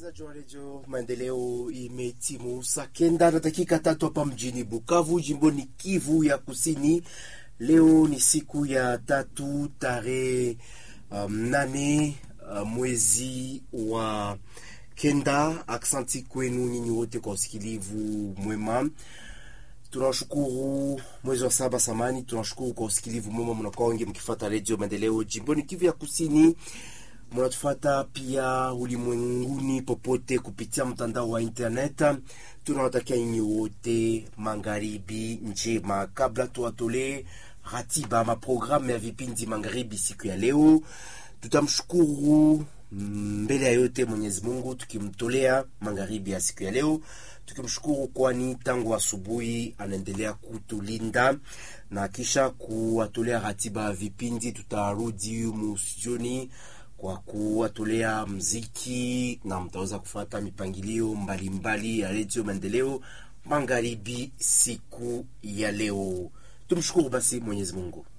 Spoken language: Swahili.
Msikilizaji wa redio Maendeleo, imetimu saa kenda na dakika tatu hapa mjini Bukavu, jimboni Kivu ya Kusini. Leo ni siku ya tatu tarehe um, nane uh, mwezi wa kenda. Aksanti kwenu nyinyi wote kwa usikilivu mwema. Tunawashukuru mwezi wa saba samani, tunashukuru kwa usikilivu mwema, mnakuwa wengi mkifuata redio Maendeleo jimboni Kivu ya Kusini mnatufata pia ulimwenguni popote kupitia mtandao wa internet. Tunawatakia nyinyi wote magharibi njema. Kabla tuwatolee ratiba maprogramu ya vipindi magharibi siku ya leo, tutamshukuru mbele ya yote Mwenyezi Mungu tukimtolea magharibi ya siku ya leo, tukimshukuru kwani tangu asubuhi anaendelea kutulinda na kisha kuwatolea ratiba ya vipindi. Tutarudi musioni kwa kuwatolea mziki na mtaweza kufuata mipangilio mbalimbali ya redio Maendeleo magharibi siku ya leo. Tumshukuru basi Mwenyezi Mungu.